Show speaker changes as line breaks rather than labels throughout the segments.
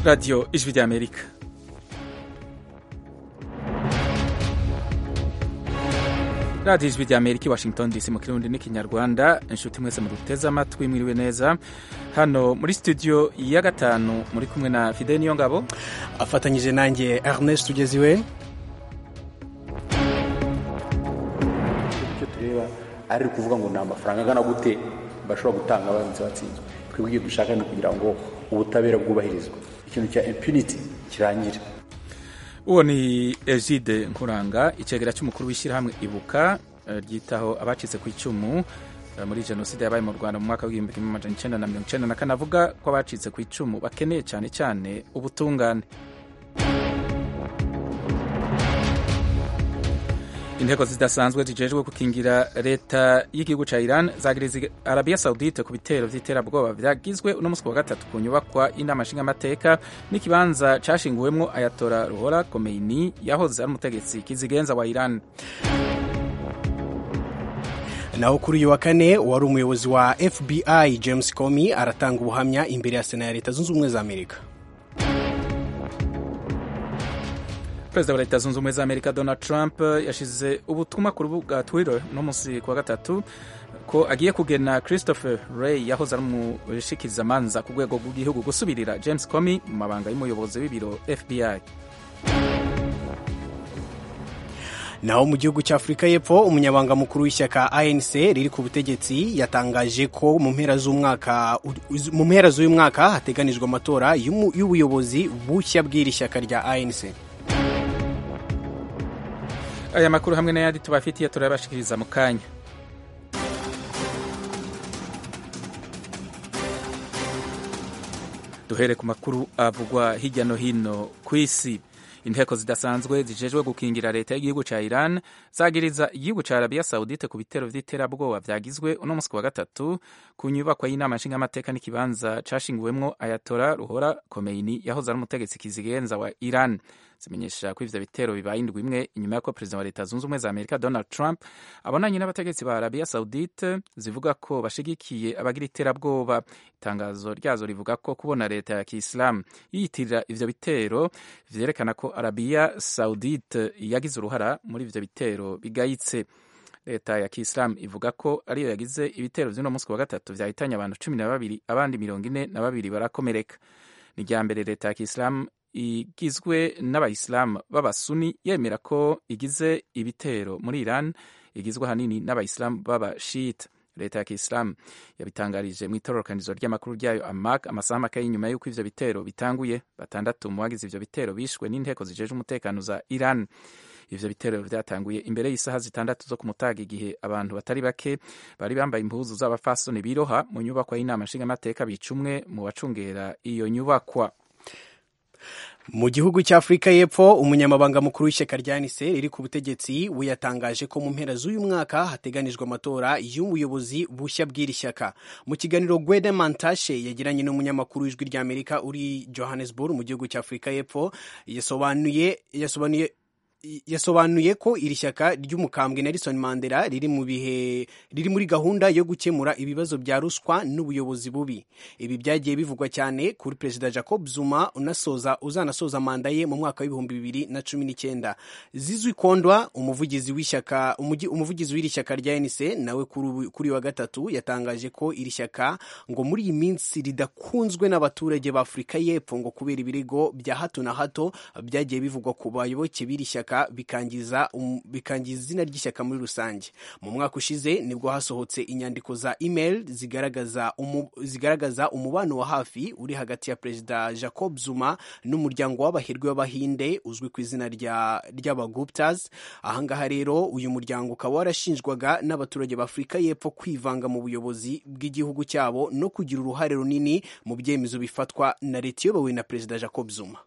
radiyo ijwi ry'amerika radiyo ijwi ry'amerika i washington dc mu kirundi n'ikinyarwanda inshuti mwese muduteze amatwi mwiriwe neza hano muri studio ya gatanu muri kumwe na fide niyo ngabo
afatanyije nanjye ernest tugeziwe
icyo tureba ari ukuvuga ngo ni amafaranga angana gute bashobora gutanga baramutse batsinzwe twebwe icyo dushaka ni ukugira ngo ubutabera bwubahirizwe ikintu cya impunity kirangire
uwo ni egide nkuranga icegera cy'umukuru w'ishyirahamwe ibuka ryitaho abacitse ku icumu muri jenoside yabaye mu rwanda mu mwaka w'igihumbi kimwe amajana icyenda na mirongo icyenda na kane avuga ko abacitse ku icumu bakeneye cyane cyane ubutungane inteko zidasanzwe zijejwe gukingira leta y'igihugu cya iran zagiriza arabiya saudite ku bitero by'iterabwoba byagizwe uno munsi wa gatatu ku nyubakwa y'inama nshingamateka n'ikibanza cashinguwemwo ayatora ruhora komeini yahoze ari umutegetsi kizigenza wa iran
naho kuri uyu wa kane wari umuyobozi wa fbi james comey aratanga ubuhamya imbere ya sena ya leta zunze ubumwe za amerika
perezida wa leta zunze ubumwe za amerika donald trump yashyize ubutumwa ku rubuga twitter no munsi ku wa gatatu ko agiye kugena christopher ray yahoze ari umushikirizamanza ku rwego rw'igihugu gusubirira james comey mu mabanga y'umuyobozi w'ibiro fbi
naho mu gihugu cya afurika y'epfo umunyabanga mukuru w'ishyaka anc riri ku butegetsi yatangaje ko mu mpera z'umwaka mu mpera z'uyu mwaka hateganijwe amatora y'ubuyobozi bushya bw'iri shyaka rya anc
aya makuru hamwe n'ayandi tubafitiye turayabashikiriza mu kanya duhere ku makuru avugwa hirya no hino ku isi inteko zidasanzwe zijejwe gukingira leta y'igihugu cya iran zagiriza igihugu cya arabiya saudite ku bitero by'iterabwoba byagizwe uno munsi wa gatatu ku nyubakwa y'inama nshingamateka n'ikibanza cashinguwemwo ayatora ruhora komeini yahoze ari umutegetsi kizigenza wa iran zimenyesha ko ivyo bitero bibaye indwi imwe inyuma y'uko perezida wa leta zunze ubumwe za amerika donald trump abonanye n'abategetsi ba arabiya saudite zivuga ko bashigikiye abagira iterabwoba itangazo ryazo rivuga ko kubona leta ya kisilamu yiyitirira ivyo bitero vyerekana ko arabiya saudite yagize uruhara muri ivyo bitero bigayitse leta ya kisilamu ivuga ko ariyo yagize ibitero vy'uno munsi wa gatatu vyahitanye abantu cumi na babiri abandi mirongo ine na babiri barakomereka ni irya mbere leta ya kisilamu igizwe n'abayisilamu b'abasuni yemera ko igize ibitero muri iran igizwe ahanini n'abayisilamu b'abashita leta ya kisilamu yabitangarije mu itororokanizo ry'amakuru ryayo amak amasaha make y'inyuma y'uko ivyo bitero bitanguye batandatu mu bagize ivyo bitero bishwe n'inteko zijeje umutekano za iran ivyo bitero vyatanguye imbere y'isaha zitandatu zo ku mutaga igihe abantu batari bake bari bambaye impuzu z'abafasoni biroha mu nyubakwa y'inama nshingamateka bica umwe mu bacungera iyo nyubakwa
mu gihugu cya afurika y'epfo umunyamabanga mukuru w'ishyaka rya nise riri ku butegetsi we yatangaje ko mu mpera z'uyu mwaka hateganijwe amatora y'ubuyobozi bushya bw'iri shyaka mu kiganiro gwede mantashe yagiranye n'umunyamakuru w'ijwi ry'amerika uri johannesburg mu gihugu cya afurika y'epfo yasobanuye yasobanuye yasobanuye ko iri shyaka ry'umukambwe Nelson Mandela riri mu bihe riri muri gahunda yo gukemura ibibazo bya ruswa n'ubuyobozi bubi ibi byagiye bivugwa cyane kuri perezida Jacob Zuma unasoza uzanasoza manda ye mu mwaka w'ibihumbi bibiri na cumi n'icyenda Zizwi Kondwa umuvugizi w'ishyaka umuvugizi w'iri shyaka rya ANC nawe kuri wa gatatu yatangaje ko iri shyaka ngo muri iyi minsi ridakunzwe n'abaturage ba Afurika y'Epfo ngo kubera ibirego bya hato na hato byagiye bivugwa ku bayoboke b'iri shyaka bikangiza um, bikangiza izina ry'ishyaka muri rusange mu mwaka ushize nibwo hasohotse inyandiko za email zigaragaza umu, zigaragaza umubano wa hafi uri hagati ya perezida Jacob Zuma n'umuryango w'abahirwe w'abahinde uzwi ku izina ry'abaguptas ahangaha rero uyu muryango ukaba warashinjwaga n'abaturage b'Afurika y'Epfo kwivanga mu buyobozi bw'igihugu cyabo no kugira uruhare runini mu byemezo bifatwa na leta iyobowe na perezida Jacob Zuma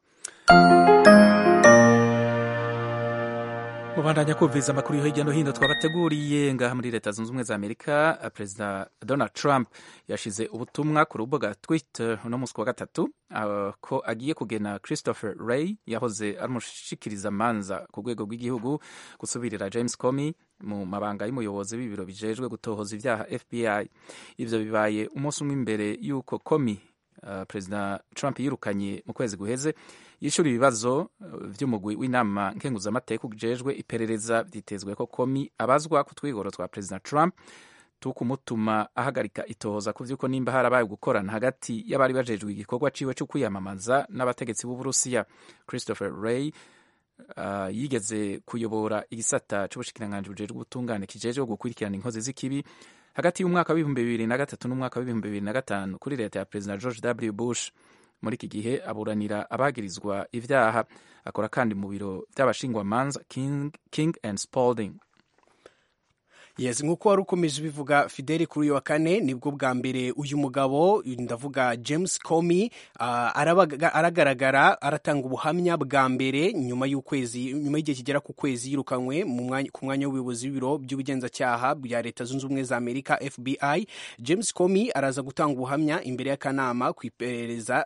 mubandanya kumviriza amakuru yo hirya no hino twabateguriye ngaha muri leta zunze ubumwe za amerika perezida donald trump yashize ubutumwa ku rubuga twitter uno munsi wa gatatu uh, ko agiye kugena christopher ray yahoze ari umushikirizamanza ku rwego rw'igihugu gusubirira james comey mu mabanga y'umuyobozi w'ibiro bijejwe gutohoza ibyaha fbi ivyo bibaye umunsi umwe imbere y'uko comey uh, perezida trump yirukanye mu kwezi guheze yishura ibibazo uh, vy'umugwi w'inama nkenguzamateka ujejwe iperereza vyitezwe ko komi abazwa ku twigoro twa perezida trump tukumutuma ahagarika itohoza ku vy'uko nimba harabaye gukorana hagati y'abari bajejwe igikorwa ciwe co kwiyamamaza n'abategetsi b'uburusiya christopher ray uh, yigeze kuyobora igisata c'ubushikiranganji bujejwe ubutungane kijejwe gukurikirana inkozi z'ikibi hagati y'umwaka w'ibihumbi bibiri na gatatu n'umwaka w'ibihumbi bibiri na gatanu kuri leta ya perezida george w bush muri iki gihe aburanira abagirizwa ivyaha akora kandi mu biro vy'abashingwamanza king, king and spalding
yes nk'uko wari ukomeje ubivuga fideli kuri uyu wa kane nibwo bwa mbere uyu mugabo ndavuga james comey uh, aragaragara aratanga ubuhamya bwa mbere nyuma y'ukwezi nyuma y'igihe kigera ku kwezi yirukanywe ku mwanya w'ubuyobozi w'ibiro by'ubugenzacyaha bya leta zunze ubumwe za amerika fbi james comey araza gutanga ubuhamya imbere y'akanama ku iperereza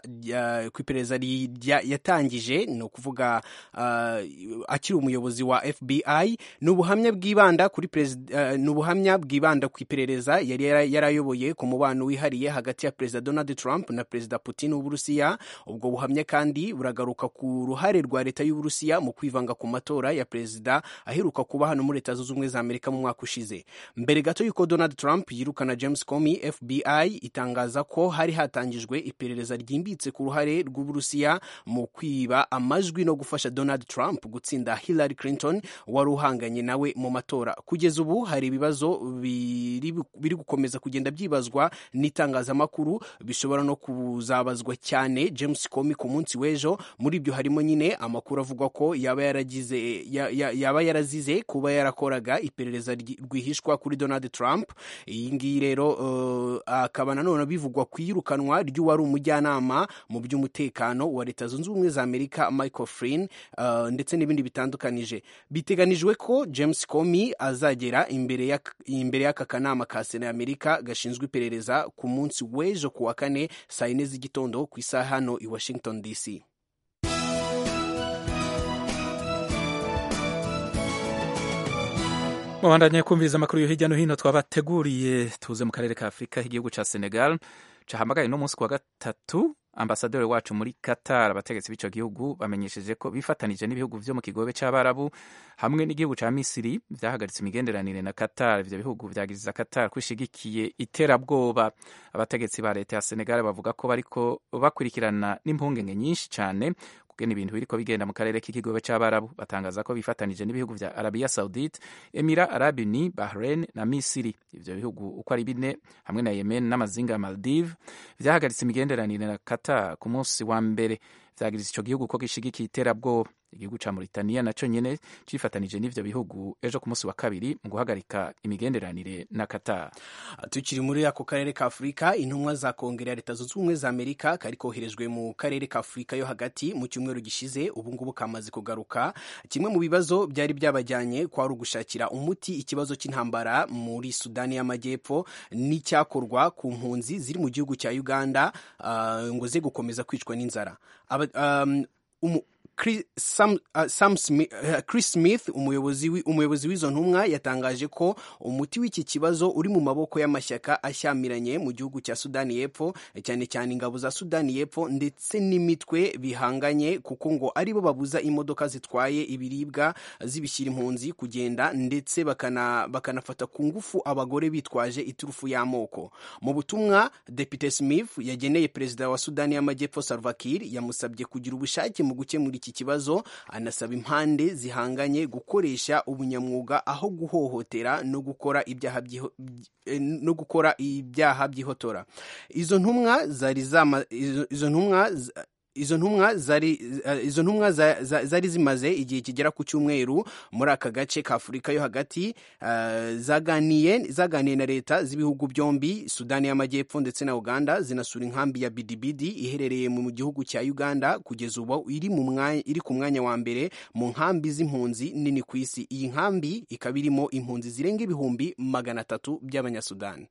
yatangije ni ukuvuga uh, akiri umuyobozi wa fbi ni ubuhamya bwibanda kuri perezida ni ubuhamya bwibanda ku iperereza yari yarayoboye ku mubano wihariye hagati ya perezida donald trump na perezida putin w'uburusiya ubwo buhamya kandi buragaruka ku ruhare rwa leta y'uburusiya mu kwivanga ku matora ya perezida aheruka kuba hano muri leta zunze ubumwe za amerika mu mwaka ushize mbere gato y'uko donald trump yirukana james comey fbi itangaza ko hari hatangijwe iperereza ryimbitse ku ruhare rw'uburusiya mu kwiba amajwi no gufasha donald trump gutsinda hillary clinton wari uhanganye nawe mu matora kugeza ubu hari ibibazo biri gukomeza kugenda byibazwa n'itangazamakuru bishobora no kuzabazwa cyane james comey ku munsi w'ejo muri ibyo harimo nyine amakuru avuga ko yaba yaragize yaba yarazize kuba yarakoraga iperereza rwihishwa kuri donald trump iyi ngiyi rero akaba nanone bivugwa ku iyirukanwa ry'uwari umujyanama mu by'umutekano wa leta zunze ubumwe za amerika michael flynn ndetse n'ibindi bitandukanije biteganijwe ko james comey azagera imbere imbere y'aka kanama ka sena y'amerika gashinzwe iperereza ku munsi w'ejo ku wa kane saa yine z'igitondo ku isaha hano i washington dc
mubandanye kumviriza amakuru yo hirya no hino twabateguriye tuze mu karere ka afurika igihugu ca senegal cahamagaye no munsi ku wa gatatu ambasaderi wacu muri Qatar abategetsi b'ico gihugu bamenyesheje ko bifatanije n'ibihugu vyo mu kigobe c'abarabu hamwe n'igihugu ca Misiri vyahagaritse imigenderanire na Qatar ivyo bihugu vyagiriza Qatar kwishigikiye iterabwoba abategetsi ba leta ya Senegal bavuga ko bariko bakurikirana n'impungenge nyinshi cane kugena ibintu biriko bigenda mu karere k'ikigobe c'abarabu batangaza ko bifatanije n'ibihugu vya Arabia Saudite Emira Arab Uni Bahrain na Misiri ivyo bihugu uko ari bine hamwe na Yemen n'amazinga ya Maldives vyahagaritse imigenderanire na Qatar ku munsi wa mbere vyagiriza ico gihugu ko gishigikiye iterabwoba igihugu ca Mauritania naco nyene cifatanije n'ivyo bihugu ejo ku munsi wa kabiri mu guhagarika imigenderanire na Qatar.
Tukiri muri ako karere ka Afurika, intumwa za Kongere ya Leta Zunze Ubumwe za Amerika kari koherejwe mu karere ka Afurika yo hagati mu cyumweru gishize, ubu ngubu kamaze kugaruka. Kimwe mu bibazo byari byabajyanye kwari ugushakira umuti ikibazo cy'intambara muri Sudani y'Amajyepfo n'icyakorwa ku mpunzi ziri mu gihugu cya Uganda uh, ngo ze gukomeza kwicwa n'inzara. Um, um, Chris, Sam, uh, Sam Smith, uh, Chris Smith umuyobozi umuyobozi w'izo ntumwa yatangaje ko umuti w'iki kibazo uri mu maboko y'amashyaka ashyamiranye mu gihugu cya Sudani y'Epfo cyane cyane ingabo za Sudani y'Epfo ndetse n'imitwe bihanganye kuko ngo aribo babuza imodoka zitwaye ibiribwa zibishyira impunzi kugenda ndetse bakana bakanafata ku ngufu abagore bitwaje iturufu y'amoko mu butumwa Depite Smith yageneye perezida wa Sudani y'Amajyepfo Salva Kiir yamusabye kugira ubushake mu gukemura iki kibazo anasaba impande zihanganye gukoresha ubunyamwuga aho guhohotera no gukora ibyaha no gukora ibyaha by'ihotora izo ntumwa zari zama izo ntumwa izo ntumwa zari izo ntumwa zari zimaze igihe kigera ku cyumweru muri aka gace ka Afurika yo hagati zaganiye zaganiye na leta z'ibihugu byombi Sudani y'Amajyepfo ndetse na Uganda zinasura inkambi ya Bidibidi iherereye mu gihugu cya Uganda kugeza ubu iri mu mwanya iri ku mwanya wa mbere mu nkambi z'impunzi nini ku isi iyi nkambi ikaba irimo impunzi zirenga ibihumbi magana atatu by'abanyasudani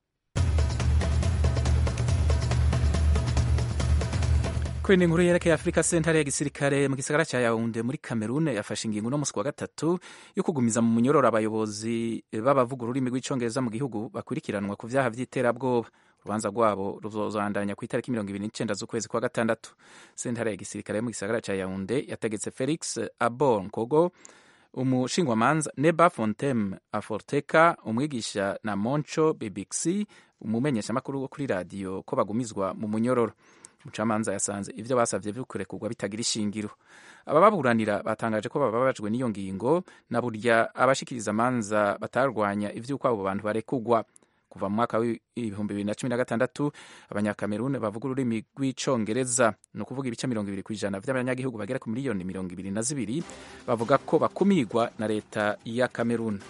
kuri inkuru yerekeye afurika sentare ya gisirikare mu gisagara cya yawunde muri kamerune yafashe ingingo no musi wa gatatu yo kugumiza mu munyororo abayobozi b'abavuga ururimi rw'icyongereza mu gihugu bakurikiranwa ku byaha by'iterabwoba urubanza rwabo ruzobandanya ku itariki mirongo ibiri n'icenda z'ukwezi kwa gatandatu sentare ya gisirikare yo mu gisagara ca yaunde yategetse felix abor nkogo umushingwamanza neba fontem aforteka umwigisha na moncho bbc umumenyeshamakuru wo kuri radiyo ko bagumizwa mu munyororo umucamanza yasanze ibyo basabye bikurekurwa bitagira ishingiro abababuranira batangaje ko bababajwe n'iyo ngingo na burya abashikiriza amanza batarwanya ivy'uko abo bantu barekugwa kuva mu mwaka w'ibihumbi bibiri na cumi na gatandatu abanyakameruni bavuga ururimi rw'icongereza ni ukuvuga ibice mirongo ibiri ku ijana vy'abanyagihugu bagera ku miliyoni mirongo ibiri na zibiri bavuga ko bakumigwa na leta ya kameruni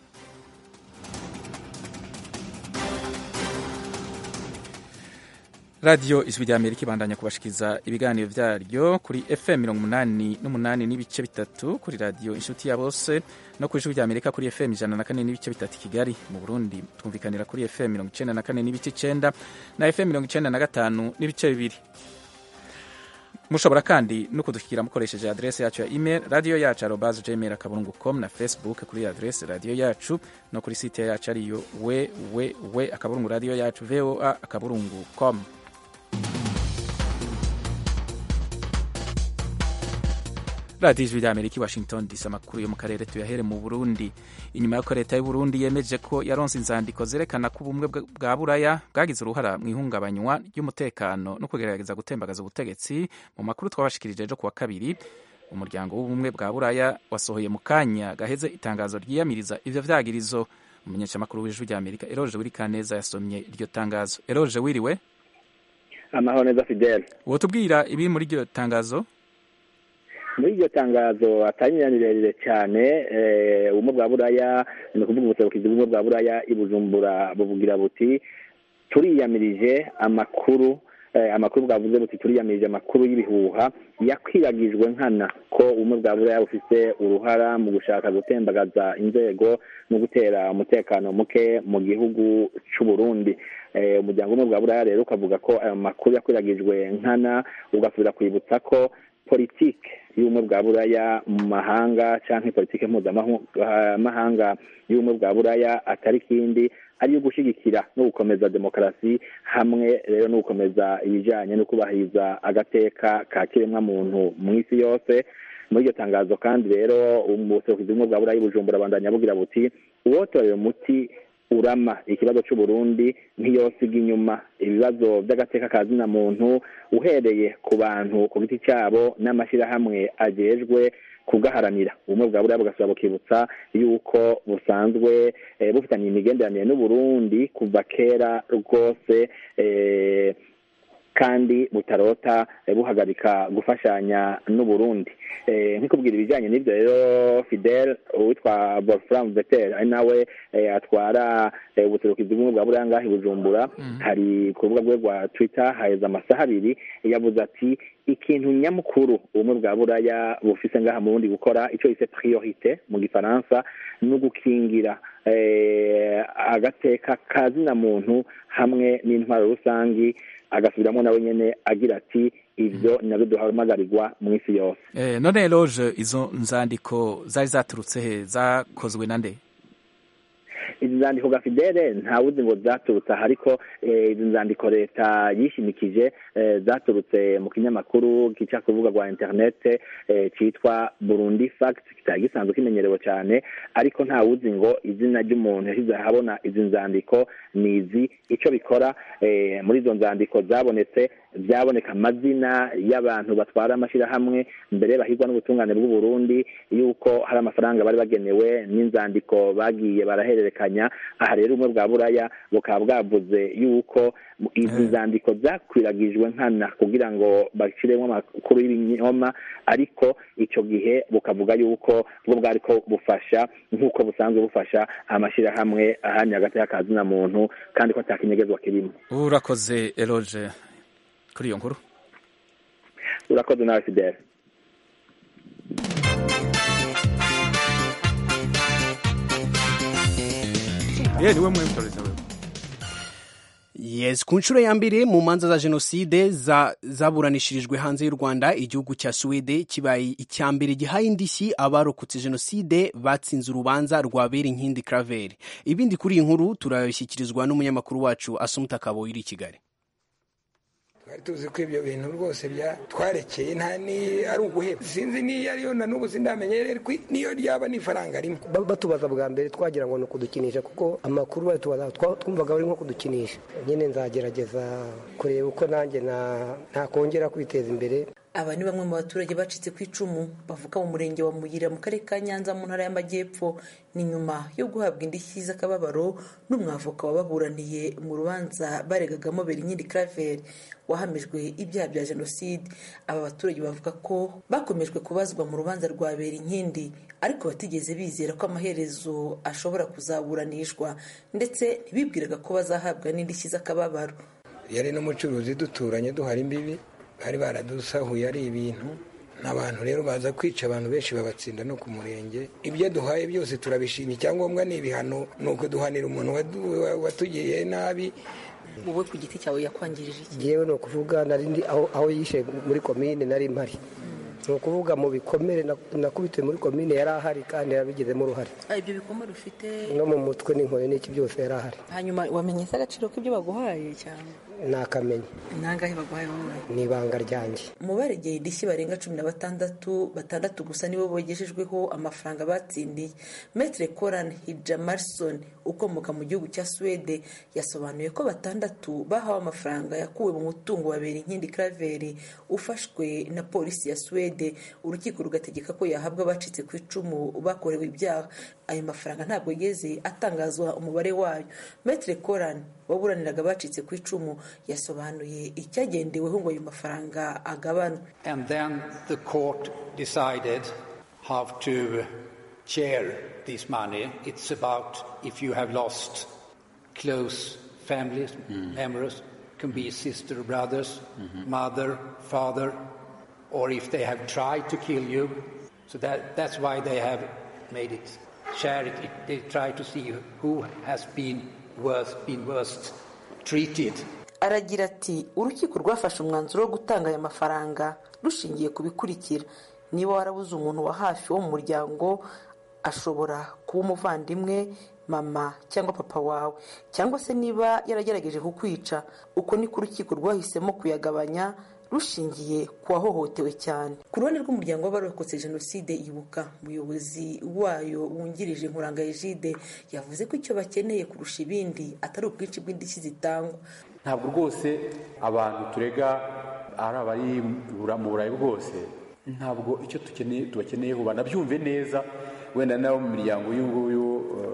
radiyo ijwi rya amerika ibandanya kubashikiriza ibiganiro vyaryo kuri fm mirongo umunani n'umunani n'ibice bitatu kuri radiyo inshuti ya bose no ku ijwi rya amerika kuri fm ijana na kane n'ibice bitatu kigali mu burundi twumvikanira kuri fm mirongo icenda na kane n'ibice icenda na fm mirongo icenda na gatanu n'ibice bibiri mushobora kandi no kudushyikira mukoresheje adrese yacu ya email radiyo yacu arobas gmail akaburungu com na facebook kuri adrese radiyo yacu no kuri site yacu ariyo www akaburungu radiyo yacu voa akaburungu com radiyo ijwi rya amerika i washington dc amakuru yo mu karere tuyahere mu burundi inyuma y'uko leta y'u burundi yemeje ko yaronse inzandiko zerekana ko ubumwe bwa buraya bwagize uruhara mu ihungabanywa ry'umutekano no kugerageza gutembagaza ubutegetsi mu makuru twabashikirije ejo kuwa kabiri umuryango w'ubumwe bwa buraya wasohoye mu kanya gaheze itangazo ryiyamiriza ivyo vyagirizo umumenyeshamakuru w'ijwi rya amerika eroje wirikaneza yasomye iryo tangazo eroje wiriwe
amahoro neza fidele
wotubwira ibiri muri iryo tangazo
muri iryo tangazo atari rirerire cyane ubumwe bwa buraya ni ukuvuga ubuserukizi bw'ubumwe bwa buraya i bujumbura buvugira buti turiyamirije amakuru amakuru bwavuze buti turiyamirije amakuru y'ibihuha yakwiragijwe nkana ko ubumwe bwa buraya bufite uruhara mu gushaka gutembagaza inzego no gutera umutekano muke mu gihugu cy'u Burundi umuryango w'ubumwe bwa buraya rero ukavuga ko ayo makuru yakwiragijwe nkana ugasubira kwibutsa ko politike y'ubumwe bwa buraya mu mahanga cyangwa politike mpuzamahanga y'ubumwe bwa buraya atari ikindi ariyo gushyigikira no gukomeza demokarasi hamwe rero no gukomeza ibijyanye no kubahiriza agateka ka kiremwamuntu mu isi yose muri iryo tangazo kandi rero ubuserukizi bumwe bwa buraya bujumbura bandanya bugira buti uwotorera umuti urama ikibazo cy'u Burundi ntiyosiga inyuma ibibazo by'agateka ka zina muntu uhereye ku bantu ku giti cyabo n'amashyirahamwe agejwe kugaharanira ubumwe bwa buriya bugasaba bukibutsa yuko busanzwe bufitanye imigenderanire n'uburundi kuva kera rwose kandi butarota buhagarika gufashanya n'uburundi nk'ikubwira ibijyanye n'ibyo rero fidel uwitwa wolfram vetel ari nawe atwara ubuserukizi bw'ubumwe bwa buriya ngaho i bujumbura hari ku rubuga rwe rwa twitter haheze amasaha abiri yavuze ati ikintu nyamukuru ubumwe bwa buraya bufise ngaha mu bundi gukora icyo yise priorite mu gifaransa ni ugukingira agateka ka zina muntu hamwe n'intwaro rusangi agasubiramo nawe nyene agira ati ivyo nabyo duhamagarirwa mu isi yose
eh, none loge izo nzandiko zari zaturutse he zakozwe na nde
izi nzandiko ga fidele ntawuzi ngo zaturutse aha ariko izi nzandiko leta yishimikije zaturutse mu kinyamakuru gica ku rubuga rwa interinete cyitwa burundi fact kitari gisanzwe kimenyerewe cyane ariko ntawuzi ngo izina ry'umuntu yashyize ahabona izi nzandiko ni izi icyo bikora muri izo nzandiko zabonetse byaboneka amazina y'abantu batwara amashyirahamwe mbere bahigwa n'ubutungane bw'u Burundi yuko hari amafaranga bari bagenewe n'inzandiko bagiye barahererekanya aha rero ubumwe bwa buraya bukaba bwavuze yuko izi nzandiko zakwiragijwe nkana kugira ngo bashyiremo amakuru y'ibinyoma ariko icyo gihe bukavuga yuko bwo bwari ko bufasha nk'uko busanzwe bufasha amashyirahamwe ahanye hagati y'akazina muntu kandi ko atakinyegezwa kirimo
urakoze eroge kuri iyo nkuru
urakoze nawe fidele
ye niwe mwitoreza wewe
Yes, ku nshuro ya mbere mu manza za jenoside za, zaburanishirijwe hanze y'u Rwanda igihugu cya Suwede kibaye icya mbere gihaye indishyi abarokotse jenoside batsinze urubanza rwa Berinkindi Claver. Ibindi kuri iyi nkuru turabishyikirizwa n'umunyamakuru wacu Asumta Kaboyi uri i Kigali.
twari tuzi ko ibyo bintu rwose twarekeye nta ni ari uguheba sinzi niyo ariyo na n'ubu sindamenye niyo ryaba n'ifaranga rimwe
batubaza bwa mbere twagira ngo ni ukudukinisha kuko amakuru batubaza twumvaga bari nko kudukinisha nyine nzagerageza kureba uko nanjye ntakongera kwiteza imbere
aba ni bamwe mu baturage bacitse ku icumu bavuka mu murenge wa muyira mu karere ka nyanza mu ntara y'amajyepfo ni nyuma yo guhabwa indishyi z'akababaro n'umwavoka wababuraniye mu rubanza baregagamo berinkindi claver wahamijwe ibyaha bya jenoside aba baturage bavuga ko bakomejwe kubazwa mu rubanza rwa berinkindi ariko batigeze bizera ko amaherezo ashobora kuzaburanishwa ndetse ntibibwiraga ko bazahabwa n'indishyi z'akababaro
yari n'umucuruzi duturanye duhara imbibi bari baradusahuye ari ibintu n'abantu rero baza kwica abantu benshi babatsinda no ku murenge ibyo duhaye byose turabishima icyangombwa ni ibihano ni ukuduhanira umuntu watugiriye nabi
wowe ku giti cyawe yakwangirije iki
yewe ni ukuvuga nari aho yishe muri komine nari mpari ni ukuvuga mu bikomere nakubitiwe muri komine yari ahari kandi yarabigizemo uruhare
ibyo bikomere ufite
no mu mutwe n'inkoni n'iki byose yari ahari
hanyuma wamenye se agaciro k'ibyo baguhaye cyane
nakamenya
nangahe baguhaye wowe
ni ibanga ryanjye
mu baregeye indishyi barenga cumi na batandatu batandatu gusa nibo bogejejweho amafaranga batsindiye metre coran hijamarsson ukomoka mu gihugu cya suwede yasobanuye ko batandatu bahawe amafaranga yakuwe mu mutungo wa berinkindi craveri ufashwe na polisi ya suwede urukiko rugategeka ko yahabwa abacitse ku icumu bakorewe ibyaha ayo mafaranga ntabwo yigeze atangazwa umubare wayo metre coran waburaniraga abacitse ku icumu yasobanuye icyagendeweho ngo ayo mafaranga agabanwe
and then the court decided how to share this money it's about if you have lost close families mm. members can be sister brothers mm-hmm. mother father or if they have tried to kill you so that that's why they have made it share it they try to see who has been worst been worst treated
aragira ati urukiko rwafashe umwanzuro wo gutanga aya mafaranga rushingiye ku bikurikira niba warabuze umuntu wa hafi wo mu muryango ashobora kuba umuvandimwe mama cyangwa papa wawe cyangwa se niba yaragerageje kukwica uko niko urukiko rwahisemo kuyagabanya rushingiye ku wahohotewe cyane ku ruhande rw'umuryango w'abarokotse jenoside ibuka umuyobozi wayo wungirije nkuranga ejide yavuze ko icyo bakeneye kurusha ibindi atari ubwinshi bw'indishyi zitangwa
ntabwo rwose abantu turega ari abari mu burayi bwose ntabwo icyo tukeneye tubakeneyeho banabyumve neza wenda n'abo mu miryango y'uyu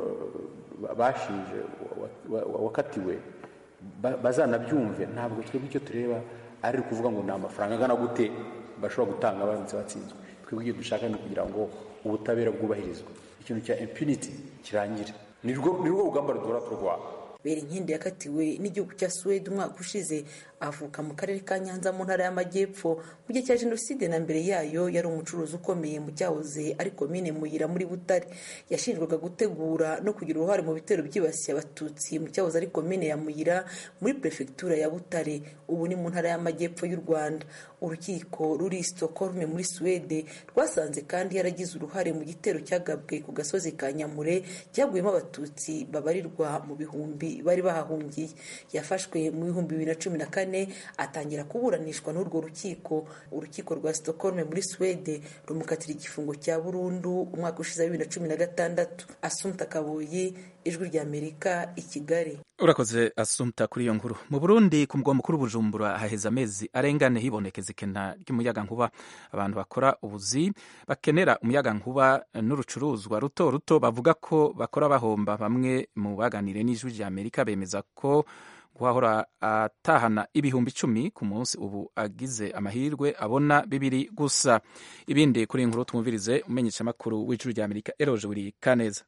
bashinje wakatiwe bazanabyumve ntabwo twebwe icyo tureba ari ukuvuga ngo ni amafaranga angana gute bashobora gutanga baramutse batsinzwe twebwe icyo dushaka ni ukugira ngo ubutabera bwubahirizwe ikintu cya impunity kirangire ni rwo rugamba ruduhora turwana
berinkindi yakatiwe n'igihugu cya suwede umwaka ushize avuka mu karere ka nyanza mu ntara y'amajyepfo mu gihe cya jenoside na mbere yayo yari umucuruzi ukomeye mu cyahoze ari komine muyira muri butare yashinjwaga gutegura no kugira uruhare mu bitero byibasiye abatutsi mu cyahoze ari komine ya muyira muri perefegitura ya butare ubu ni mu ntara y'amajyepfo y'u rwanda urukiko ruri stockholm muri suwede rwasanze kandi yaragize uruhare mu gitero cyagabwe ku gasozi ka nyamure cyaguyemo abatutsi babarirwa mu bihumbi bari bahahungiye yafashwe mu bihumbi bibiri na cumi na kane atangira kuburanishwa n'urwo rukiko urukiko rwa stockholm muri suwede rumukatira igifungo cya burundu umwaka ushize wa bibiri na cumi na gatandatu asumta kabuyi ijwi ry'amerika i kigali
urakoze asumta kuri iyo nkuru mu burundi ku mugwa mukuru bujumbura haheze amezi arengane hibonekeza ikena ry'umuyagankuba abantu bakora ubuzi bakenera umuyagankuba n'urucuruzwa ruto ruto bavuga ko bakora bahomba bamwe mu baganire n'ijwi ry'amerika bemeza ko guhahora atahana ibihumbi icumi ku munsi ubu agize amahirwe abona bibiri gusa ibindi kuri iyi nkuru twumvirize umenyeshamakuru w'ijwi ry'amerika eroje buri kaneza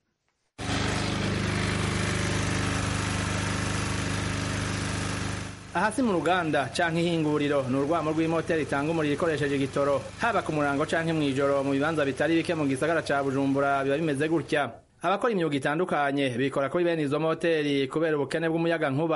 ahasi mu ruganda canke ihinguriro ni urwamo rw'imoteri itanga umuriro ikoresheje igitoro haba ku murango canke mw'ijoro mu bibanza bitari bike mu gisagara ca bujumbura biba bimeze gutya abakora imyuga itandukanye bikora kuri bene izo moteri kubera ubukene bw'umuyaga nkuba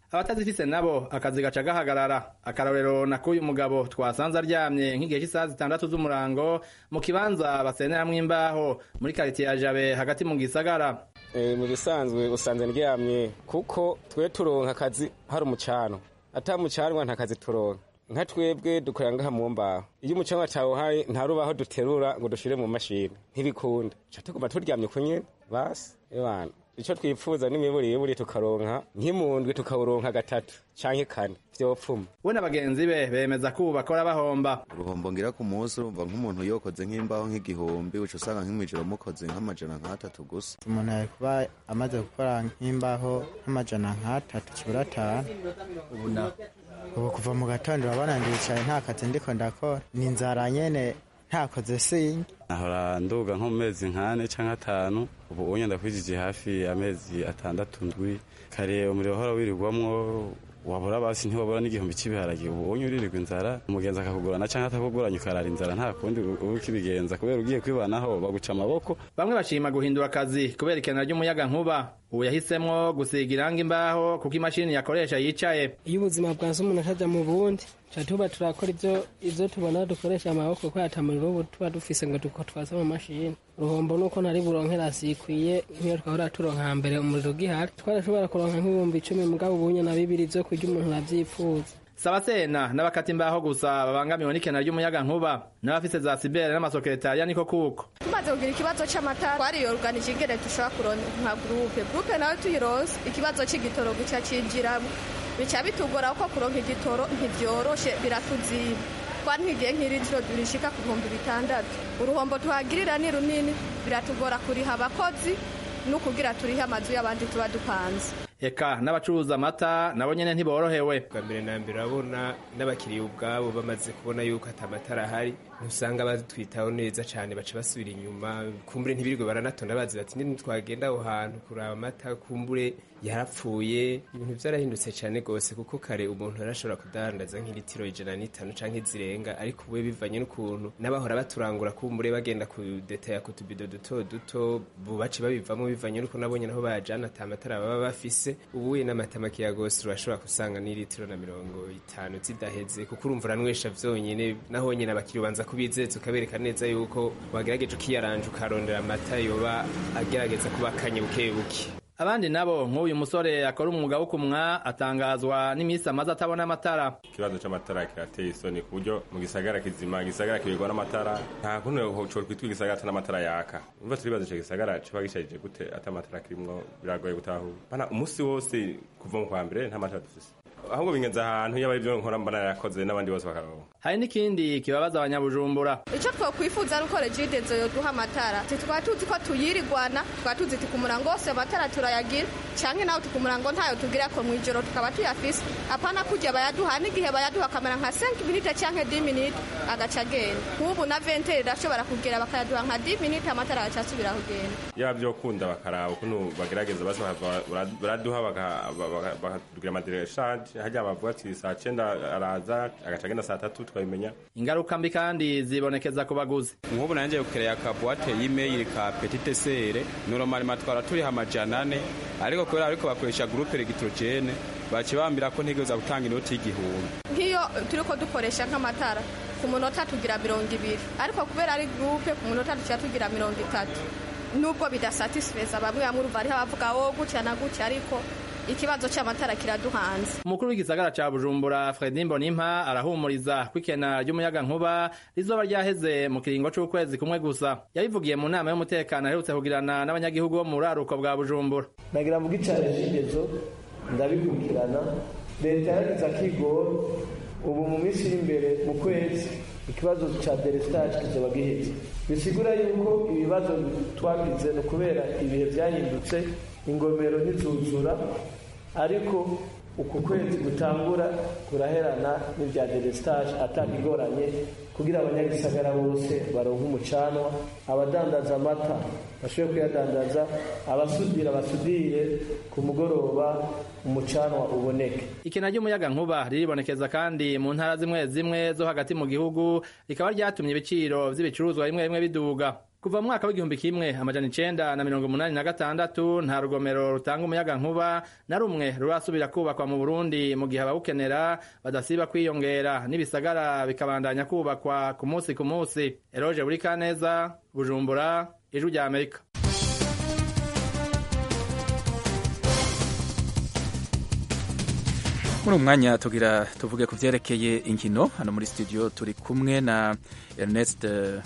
abatazifise nabo akazi gaca gahagarara akarorero nakuyu mugabo twasanze aryamye nk'igihe cy'isaha zitandatu z'umurango mu kibanza baseneramwo imbaho muri karitiye ya jabe hagati mu gisagara
mu bisanzwe usanze ndyamye kuko twe turonka akazi hari umucano ata mucanwa nta kazi turonka nka twebwe dukorera ngaha mu mbaho iyo umucanwa atawuhaye nta rubaho duterura ngo dushire mu mashini ntibikunda ca tuguma turyamye ku nyene basi ebana ico twipfuza n'imiburiburi tukaronka nk'imundwi tukawuronka gatatu canke kane vyopfuma
we na bagenzi be bemeza ko ubu bakora bahomba
uruhombo ngira ku munsi urumva nk'umuntu yokoze nk'imbaho nk'igihumbi uca usanga nk'imwijoro mukoze nk'amajana nk'atatu gusa
umuntu ari kuba amaze gukora nk'imbaho nk'amajana nk'atatu kibura atanu
ubu naho
ubu kuva mu gatondo urabona ndicaye nta kazi ndiko ndakora ni inzara nyene ntakoze singe
nahora nduga nko mu mezi nk'ane canke atanu ubu unye ndakwijije hafi amezi atandatu ndwi kare umuriro uhora wirirwamwo wabura basi ntiwabura n'igihumbi cy'ibiharage ubu unye uririrwa inzara umugenzi akakugurana canke atakuguranye ukarara inzara nta kundi uba ukibigenza kubera ugiye kwibanaho baguca amaboko
bamwe bashima guhindura akazi kubera ikenera ry'umuyaga nkuba ubu yahisemwo gusiga irangi imbaho kuko imashini yakoresha yicaye
iyo ubuzima bwanze umuntu atajya mu bundi tuba tuba turakora ibyo ibyo tubona dukoresha amaboko kuko atamuriro ubu tuba dufise ngo duko twaze mu mashini uruhombo nuko ntari buronkera zikwiye nk'iyo twahora turonka hambere umuriro ugihari twarashobora kuronka nk'ibihumbi icumi mugabo ubunye na bibiri vyo kurya umuntu aravyifuza
sabasena n'abakata imbaho gusa babangamiwe n'ikena ry'umuyaga nkuba n'abafise za sibere n'amasekretariya niko kuko
tumaze kugira ikibazo c'amatara twariyoruganije ingene dushobora kuronka nka gurupe gurupe nayo tuyironse ikibazo c'igitoro gica cinjiramwo bica bitugora kuko kuronka igitoro ntivyoroshe biratuziba twari nkigiye nk'iritiro rishika ku bihumbi bitandatu uruhombo tuhagirira ni runini biratugora kuriha abakozi no kugira turihe amazu y'abandi tuba dupanze
eka n'abacuruza amata nabo nyene ntiborohewe
bwa mbere na mbere urabona n'abakiriya ubwabo bamaze kubona yuko ata matara ahari ntusanga batwitaho neza cyane baca basubira inyuma kumbure ntibirirwe baranatonda bazi bati nini twagenda aho hantu kuraba amata kumbure yarapfuye ibintu byarahindutse cyane rwose kuko kare umuntu yarashobora kudandaza nk'ilitiro ijana n'itanu canke zirenga ariko ubu bivanye n'ukuntu n'abahora baturangura kumbure bagenda kudetaya ku tubido duto duto bubace babivamo bivanye n'uko nabonye naho bayajana ata matara baba bafise ubuye n'amata makeya rwose urashobora gusanga n'ilitiro na mirongo itanu zidaheze kuko urumva uranywesha vyonyene naho nyene abakiriya ubanza kubizeza ukabereka neza yuko wagerageje ukiyaranja ukarondera amata yoba agerageza kuba akanye buke buke
abandi nabo nk'uyu musore akora umwuga wo kumwa atangazwa n'iminsi amaze atabona amatara
ikibazo c'amatara kirateye isoni ku buryo mu gisagara kizima gisagara kibirwa n'amatara nta kuntu cori kwitwa igisagara ata n'amatara yaka umva turibaza ico gisagara kiba gisharije gute ata amatara kirimwo biragoye gutahura bana umunsi wose kuva mu kwa mbere nta matara dufise ahubwo bingenza ahantu yaba ibyo nkora mbona yarakoze n'abandi bose bakaronka
hari n'ikindi kibabaza abanyabujumbura
icyo twakwifuza ni uko regidezo yoduha amatara tukaba tuzi ko tuyirigwana tukaba tuzi ku murango wose amatara turayagira canke nawe ku murango ntayo tugira ko mw'ijoro tukaba tuyafise apana kujya bayaduha n'igihe bayaduha kamera nka 5 minute canke 10 minute agaca agenda nk'ubu na ventere irashobora kugera bakayaduha nka 10 minute amatara agaca asubira kugenda
yaba byo kunda bakaraba ukuntu bagerageza basi baraduha bakatugira amadireshage hajya bavuga ati saa cyenda araza agaca agenda saa tatu tukabimenya
ingaruka mbi kandi zibonekeza ku baguzi
nk'ubu nanjye gukereye akabuwate y'imeyili ka petite sere normal twara turiha amajana ane ariko kubera ariko bakoresha gurupe regitrogene bakibambira ko ntigeza gutanga inoti y'igihumbi
nk'iyo turi ko dukoresha nk'amatara ku munota tugira mirongo ibiri ariko kubera ari gurupe ku munota duca tugira mirongo itatu nubwo bidasatisfeza bamwe bamwe urumva hariho abavuga wo gutya na gutya ariko ikibazo cy'amatara kiraduhanze
umukuru w'igisagara ca bujumbura fredi mbonimpa arahumuriza ko ikena ry'umuyaga nkuba rizoba ryaheze mu kiringo c'ukwezi kumwe gusa yabivugiye mu nama y'umutekano aherutse kugirana n'abanyagihugu bo mu buraruko bwa bujumbura
nagira mu gicari cy'ingezo ndabikurikirana leta yaragize akigoro ubu mu minsi iri imbere mu kwezi ikibazo ca delestage kizoba giheze bisigura yuko ibibazo twagize ni ukubera ibihe vyahindutse ingomero ntizuzura ariko uku kwezi gutangura kuraherana n'ibya delestage atakigoranye kugira abanyagisagara bose baronke umucanwa abadandaza amata bashobore kuyadandaza abasudira basudire ku mugoroba umucanwa uboneke
ikena ry'umuyaga nkuba riribonekeza kandi mu ntara zimwe zimwe zo hagati mu gihugu rikaba ryatumye ibiciro vy'ibicuruzwa bimwe bimwe biduga kuva mu mwaka w'igihumbi kimwe amajana icenda na mirongo umunani na gatandatu nta rugomero rutanga umuyaga nkuba na rumwe rurasubira kubakwa mu burundi mu gihe abawukenera badasiba kwiyongera n'ibisagara bikabandanya kubakwa ku munsi ku munsi eroje buri kaneza bujumbura ijwi rya amerika
muri uyu mwanya tugira tuvuge ku byerekeye inkino hano muri studio turi kumwe na Ernest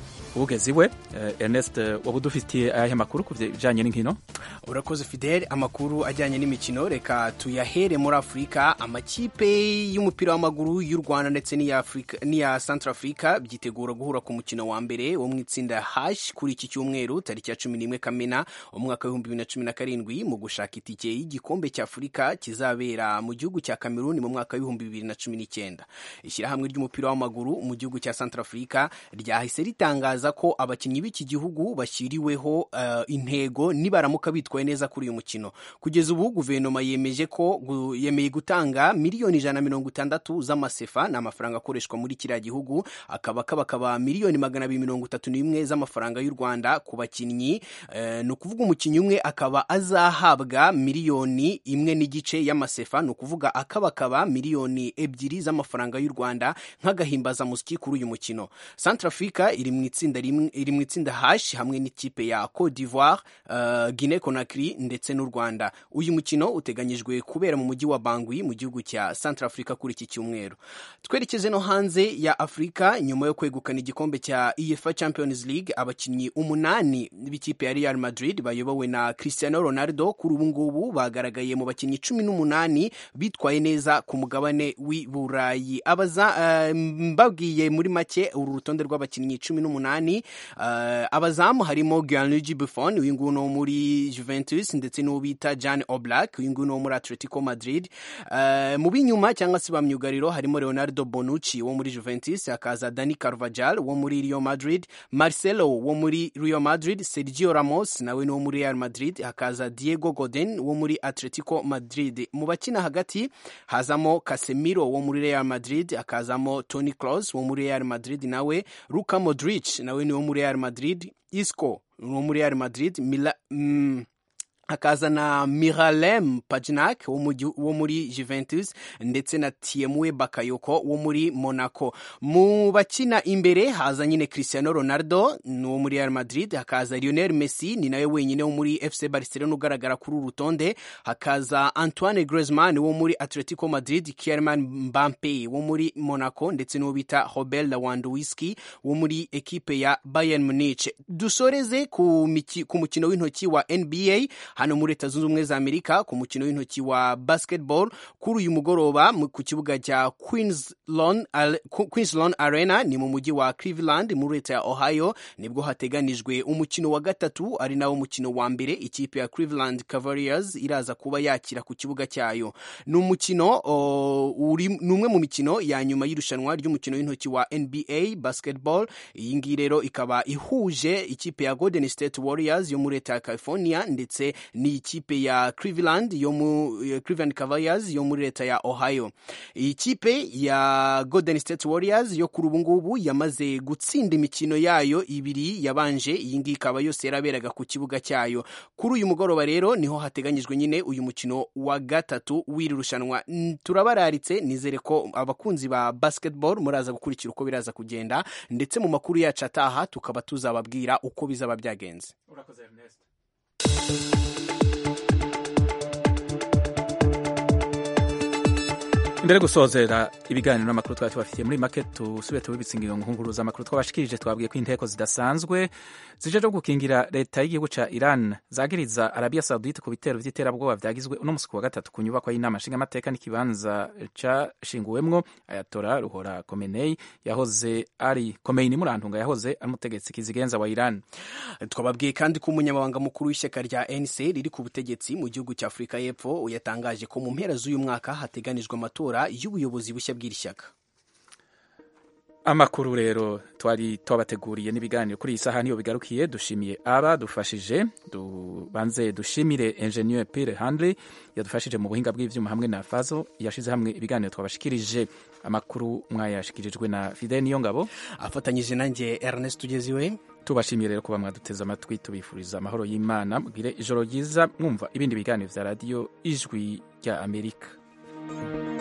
ugeze iwe Ernest waba udufitiye ayahe makuru ku bijyanye n'inkino
urakoze fidele amakuru ajyanye n'imikino reka tuyahere muri afurika amakipe y'umupira w'amaguru y'u rwanda ndetse n'iya santara afurika byitegura guhura ku mukino wa mbere wo mu itsinda hashi kuri iki cyumweru tariki ya cumi n'imwe kamena umwaka w'ibihumbi bibiri na cumi na karindwi mu gushaka itike y'igikombe cya afurika kizabera mu gihugu cya kameruni mu mwaka w'ibihumbi bibiri na cumi n'icyenda ishyirahamwe ry'umupira w'amaguru mu gihugu cya santara afurika ryahise ritangaza ko abakinnyi b'iki gihugu bashyiriweho uh, intego nibaramuka bitwaye neza kuri uyu mukino kugeza ubu guverinoma yemeje ko gu, yemeye gutanga miliyoni ijana na mirongo itandatu z'amasefa ni amafaranga akoreshwa muri kiriya gihugu akaba kabakaba miliyoni magana abiri mirongo itatu n'imwe z'amafaranga y'u rwanda ku bakinnyi uh, ni ukuvuga umukinnyi umwe akaba azahabwa miliyoni imwe n'igice y'amasefa ni ukuvuga akabakaba miliyoni ebyiri z'amafaranga y'u rwanda nk'agahimbazamusyi kuri uyu mukino centrafrica iri mu itsinda iri mu itsinda hashi hamwe n'ikipe ya Cote d'Ivoire uh, Guinea Conakry ndetse n'u Rwanda uyu mukino uteganyijwe kubera mu mujyi wa Bangui mu gihugu cya Centrafrica kuri iki cyumweru twerekeze no hanze ya Afurika nyuma yo kwegukana igikombe cya UEFA Champions League abakinnyi umunani b'ikipe ya Real Madrid bayobowe na Cristiano Ronaldo kuri ubu ngubu bagaragaye mu bakinnyi cumi n'umunani bitwaye neza ku mugabane w'i Burayi abaza uh, mbabwiye muri make uru rutonde rw'abakinnyi cumi n'umunani uh, abazamu harimo Gianluigi Buffon uyu nguyu no muri Juventus ndetse n'uwo bita Jan Oblak uyu nguyu no muri Atletico Madrid uh, mu b'inyuma cyangwa se ba myugariro harimo Leonardo Bonucci wo muri Juventus hakaza Dani Carvajal wo muri Real Madrid Marcelo wo muri Real Madrid Sergio Ramos nawe ni wo muri Real Madrid hakaza Diego Godin wo muri Atletico Madrid mu bakina hagati hazamo Casemiro wo muri Real Madrid hakazamo Toni Kroos wo muri Real Madrid nawe Luka Modric nawe ni wo muri Real Madrid Isco wo muri Real Madrid Mila, mm, hakaza na Miralem Pajnak wo muri Juventus ndetse na Tiemwe Bakayoko wo muri Monaco mu bakina imbere haza nyine Cristiano Ronaldo wo muri Real Madrid hakaza Lionel Messi ni nawe wenyine wo muri FC Barcelona ugaragara kuri uru rutonde hakaza Antoine Griezmann wo muri Atletico Madrid Kylian Mbappe wo muri Monaco ndetse n'uwo bita Robert Lewandowski wo muri ekipe ya Bayern Munich dusoreze ku, ku mukino w'intoki wa NBA hano muri leta zunze ubumwe za amerika ku mukino w'intoki wa basketball kuri uyu mugoroba ku kibuga cya queenslawn arena ni mu mujyi wa cleveland muri leta ya ohio nibwo hateganijwe umukino wa gatatu ari nawo mukino wa mbere ikipe ya cleveland cavaliers iraza kuba yakira ku kibuga cyayo ni umukino ni umwe mu mikino ya nyuma y'irushanwa ry'umukino w'intoki wa nba basketball iyi ngiyi rero ikaba ihuje ikipe ya golden state warriors yo muri leta ya california ndetse ni ikipe ya Cleveland yo mu Cleveland Cavaliers yo muri leta ya Ohio. Iyi kipe ya Golden State Warriors yo kuri ubu ngubu yamaze gutsinda imikino yayo ibiri yabanje iyi ngiyi ikaba yose yaraberaga ku kibuga cyayo. Kuri uyu mugoroba rero niho hateganyijwe nyine uyu mukino wa gatatu w'iri rushanwa. Turabararitse nizere ko abakunzi ba basketball muraza gukurikira uko biraza kugenda ndetse mu makuru yacu ataha tukaba tuzababwira uko bizaba byagenze.
Urakoze Ernest. imbere gusozera ibiganiro n'amakuru twari tubafitiye muri make tusubire tubibitse ingingo nkunguruza amakuru twabashikirije twabwiye ko inteko zidasanzwe zije zo gukingira leta y'igihugu ca Iran zagiriza Arabia Saudite ku bitero vy'iterabwoba vyagizwe uno musi wa gatatu ku nyubako y'inama nshingamateka n'ikibanza cashinguwemwo Ayatora Ruhora Khomeini yahoze ari Khomeini murantunga yahoze ari umutegetsi kizigenza wa Iran
twababwiye kandi ko umunyamabanga mukuru w'ishyaka rya NC riri ku butegetsi mu gihugu cya Afurika y'Epfo yatangaje ko mu mpera z'uyu mwaka hateganijwe amatora y'ubuyobozi bushya bw'iri shyaka
amakuru rero twari twabateguriye n'ibiganiro kuri iyi saha niyo bigarukiye dushimiye aba dufashije dubanze dushimire engineer Pierre Handley yadufashije mu buhinga bw'ivyuma hamwe na Fazo yashize hamwe ibiganiro twabashikirije amakuru mwayashikirijwe na Fidel Niyongabo
afatanyije nanjye Ernest Tugeziwe
tubashimiye rero kuba mwaduteze amatwi tubifuriza amahoro y'Imana mugire ijoro ryiza mwumva ibindi biganiro vya radio ijwi rya Amerika